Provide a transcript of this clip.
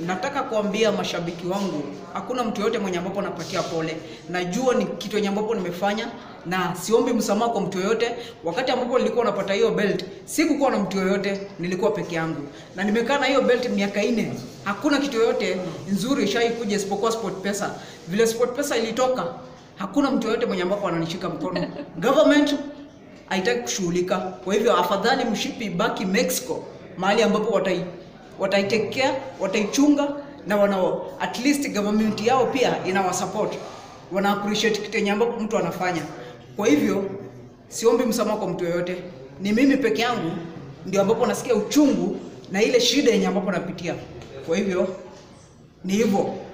nataka kuambia mashabiki wangu, hakuna mtu yoyote mwenye ambapo napatia pole. Najua ni kitu yenye ambapo nimefanya na siombi msamaha kwa mtu yoyote. Wakati ambapo nilikuwa napata hiyo belt, sikukuwa na mtu yoyote, nilikuwa peke yangu, na nimekaa na hiyo belt miaka nne. Hakuna kitu yoyote nzuri ishai kuja isipokuwa Sport Pesa. Vile Sport Pesa ilitoka, hakuna mtu yoyote mwenye ambapo ananishika mkono. Government haitaki kushughulika. Kwa hivyo afadhali mshipi baki Mexico, mahali ambapo watai wataitekea wataichunga na wana at least government yao pia inawasupport, wana appreciate kitu yenye ambapo mtu anafanya. Kwa hivyo siombi msamaha kwa mtu yoyote, ni mimi peke yangu ndio ambapo nasikia uchungu na ile shida yenye ambapo napitia. Kwa hivyo ni hivyo.